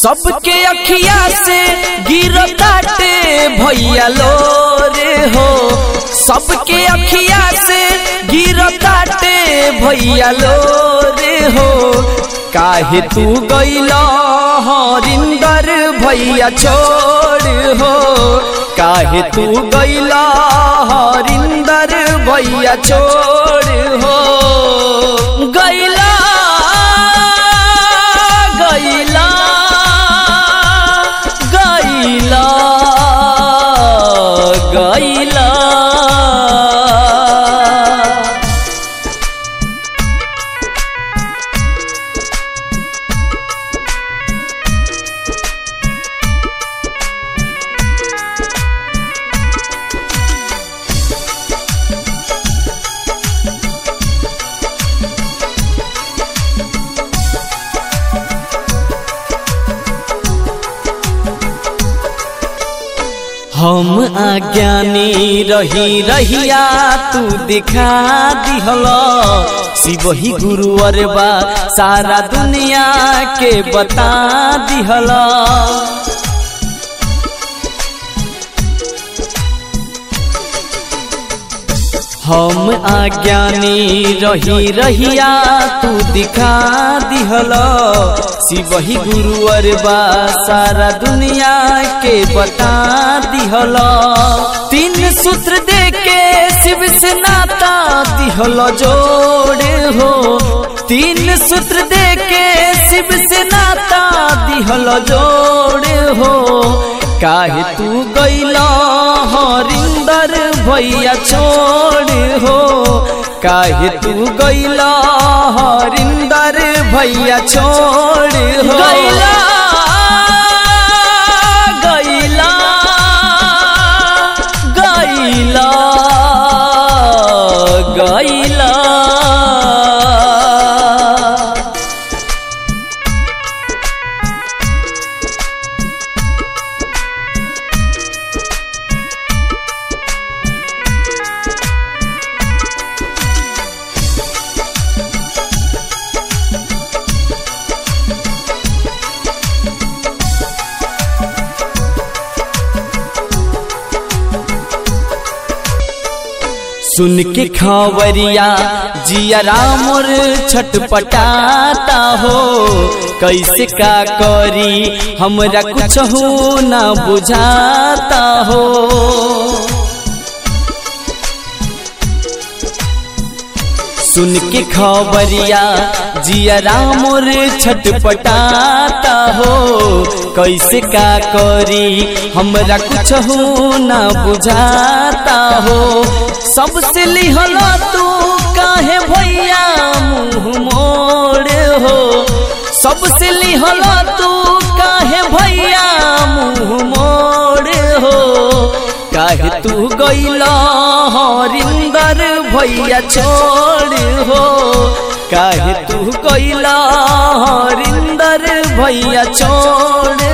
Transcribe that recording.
सबके अखिया से गिरताटे भैया लो रे हो सबके अखिया से गिरताटे भैया लो रे हो काहे तू गैला हरिंदर भैया छोड़ हो काहे तू गैला हरिंदर भैया छोड़ हो गैला गैला गैला गैला हम अज्ञानी रही रहिया तू दिखा दिहल शिवही गुरुवर बा सारा दुनिया के बता दिहल हम अज्ञानी रही रहिया तू दिखा दिहल शिवही गुरुवर बा सारा दुनिया के बता दिहल तीन सूत्र दे के शिव से नाता दिहल जोड़े हो तीन सूत्र दे के शिव से नाता दिहल जोड़े हो काहे तू गैला हरिंदर भैया छोड़ हो काहे तू गैला हरिंदर भैया छोड़ हो गैला गैला गैला गैला सुन के खबरिया जिया रामुर छटपटाता हो कैसे का करी हमरा कुछ हो न बुझाता हो सुन के खबरिया जिया रामुर छटपटाता हो कैसे का करी हमरा कुछ हो न बुझाता हो सबसे लिहल तू काहे भैया मुँह मोड़ हो सबसे लिहल तू काहे भैया मुँह मोड़ हो काहे तू गैला हरिंदर भैया छोड़ हो काहे तू गैला हरिंदर भैया छोड़